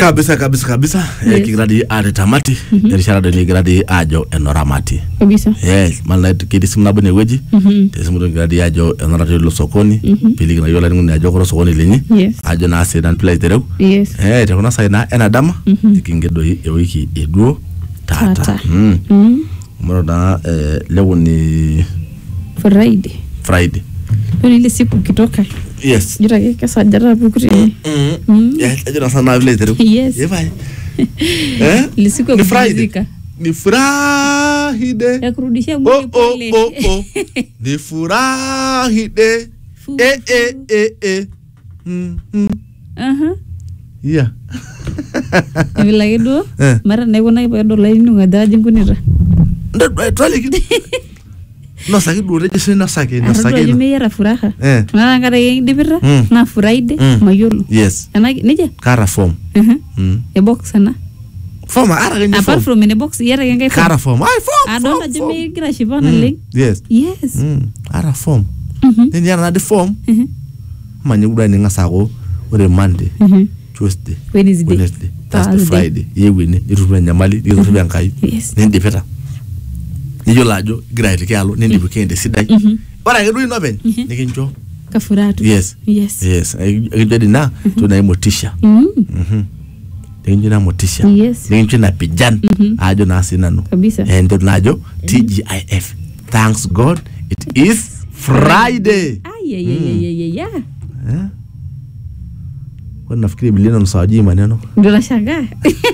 kabisa kabisa kabisa Yes. eh, kigira dii aare tamati erishata doi nikigira dii aajo enoramati kabisa yes mana ketii simu nabo inewueji Mhm. tesimu doi kigira dii aajo enorati ilo sokoni piliki nayiolo olainining'oni ajo kore osokoni linyi yes ajo naa sidan pilo aitereu yes eh, tekuna sai naa ena dama nikinge doi ewiki eduo taata Taata. Mm. Mm. Moro naa eh, leo ni friday friday ore ile siku ukitoka yes jira ake kesajata pukuri Mm. Yes, ajo naa sana vile aitereu Yes. Eh, bye. eh? ile siku ya Ni Friday. kupumzika ni furahide ya kurudishia oh, mwili oh, pole oh, oh. ni furahide Fu- eh, eh, eh, eh. Mm, mm. Aha. yeah. vile ake duo Eh. mara naikunaki peedol ainining'o ajo aji inkunita Ndo- eh, twaliki nosaki duo tejo sii nosaki atodua nosaki ajo ino. meyiara furaha Eh. mara nkaraki kidipita Mm. naa friday Mm. mayiolo yes Ena- nejia kaata form Aha. mm. ebox ena form aata ake ninye apart form from ene box iyata ake enkae form kaata form ai form adolta form, ajo form. megira ashipa Mm. naleng yes yes Mm. aata form Mhm. neniata nadi form Mhm. manye kuda ning'as aaku ore monday Mhm. tuesday Wednesday. wednesday thursday Thursday. friday iewuo ene nitururu enyamali nitururu enkai Yes. nindipita niyiolo ajo igira aitiki alo nindip weekend esidai Mhm. ore ake duo ino openy nikincho kafuraha tu yes yes yes ekincho dina tunai motisha Mm. Mhm. nikincho ina motisha Yes. nikincho ina pijan ajo naa sinanu kabisa entoki naajo tgif thanks god it is friday ayayayayaya Eh? kwani nafikiri bilia namsawajii maneno ndio nashangaa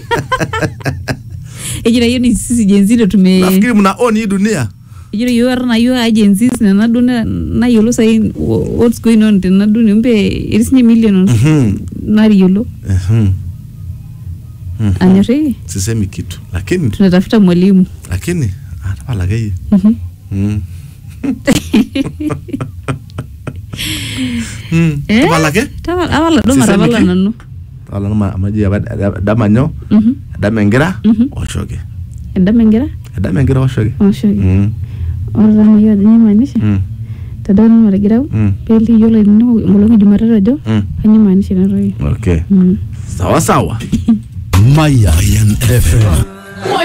ejira hiyo ni sisi jenzito tume nafikiri mna on hii dunia ejira hiyo ara na hiyo agencies na nadu na na yolo sai what's going on tena nadu ni mpe irisinye million Mhm. nari yolo Mhm. Mhm. anyori sisemi kitu lakini tunatafuta mwalimu lakini atapalakeyie Mhm. Mm. Mm. Eh? tapalake Tawa- awala do Sisemi marabala ki? nanu tapala numa amaji apa dama nyoo Mhm. edama engira Mhm. oshoki endama engira edama engira oshoki oshoki Mm. ore taa mayieu ajo nyamaanisha Mm. tadala marigirau Mm. peli yiolo ininingo enkolong jumatatu ajo Mm. kanyio maanisha inatoki okay Mm. sawa sawa Mayan FM